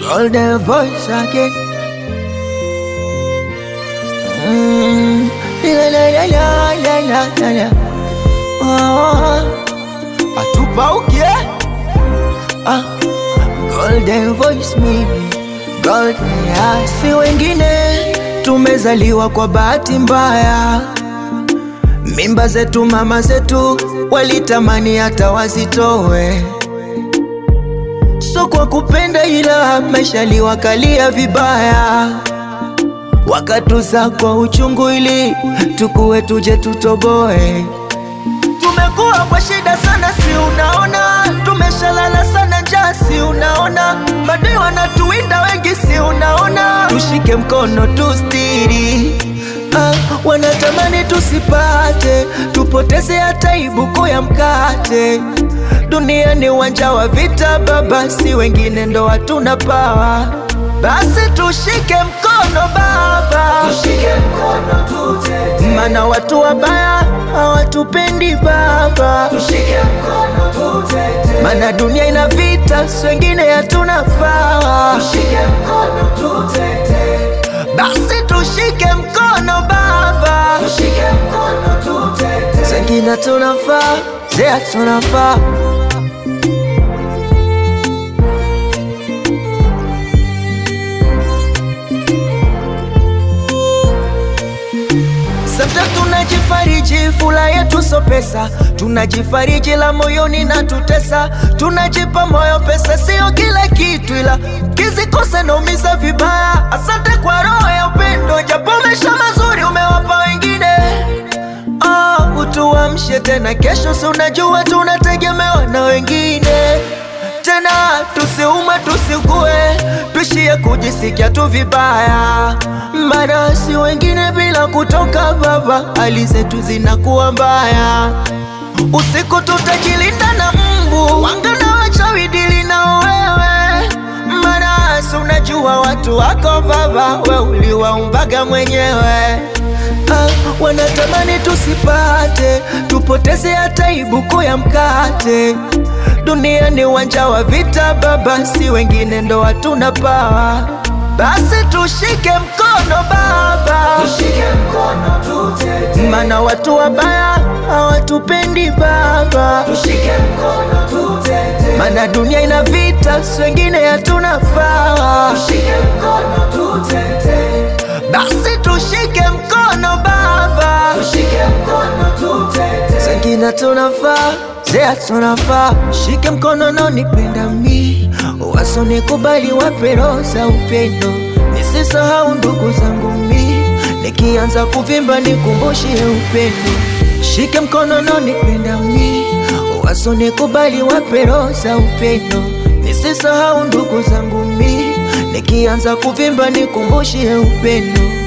golden voice again. Mm. La la la la la la la la. Oh. Atupauke ah. Golden voice mimi golden ya si wengine, tumezaliwa kwa bahati mbaya. Mimba zetu mama zetu walitamani hata wazitowe, so kwa kupenda, ila maisha liwakalia vibaya, wakatuza kwa uchungu ili tukuwe tuje tutoboe. Tumekuwa kwa shida sana, si unaona? Tumeshalala sana njaa, si unaona? Madai wanatuwinda wengi, si unaona? Tushike mkono tustiri Ah, wanatamani tusipate, tupoteze hata ibuku ya mkate. Dunia ni uwanja wa vita baba, si wengine ndo hatuna pawa. Basi tushike mkono baba, Tushike mkono tutete, mana watu wabaya hawatupendi baba, tushike mkono tutete, mana dunia ina vita, si wengine hatuna pawa. tushike mkono tutete, Basi tushike mkono baba, tushike mkono tutete, Zengine tunafaa, zea tunafaa Sasa tunajifariji, fula yetu so pesa, tunajifariji la moyoni na tutesa, tunajipa moyo, pesa sio kila kitu, ila kizikosa naumiza vibaya. Asante kwa roho ya upendo, japo maisha mazuri umewapa wengine. Oh, utuamshe tena kesho, si unajua tunategemewa na wengine tena, tusiumwe tusikue, tuishie kujisikia tu vibaya, maana si wengine bila kutoka baba, hali zetu zinakuwa mbaya. Usiku tutajilinda na mbu, wanga na wachawi dili na wewe, maana si unajua watu wako baba, we uliwaumbaga mwenyewe. Ah, wanatamani tusipate, tupoteze hata ibuku ya mkate. Dunia ni uwanja wa vita baba, si wengine ndo hatuna pawa. Basi tushike mkono baba, tushike mkono tutete, mana watu wabaya hawatupendi baba, tushike mkono tutete, mana dunia ina vita, si wengine hatuna pawa. tushike mkono tutete, Basi tushike mkono baba, tushike mkono tutete, Zengine tunafaa, zea tunafaa, shike mkono na nipenda mi, wasonikubali wape roho za upendo, nisisahau ndugu zangu mi, nikianza kuvimba nikumbushie upendo, shike mkono na nipenda mi, wasonikubali wape roho za upendo, nisisahau ndugu zangu mi, nikianza kuvimba nikumbushie upendo.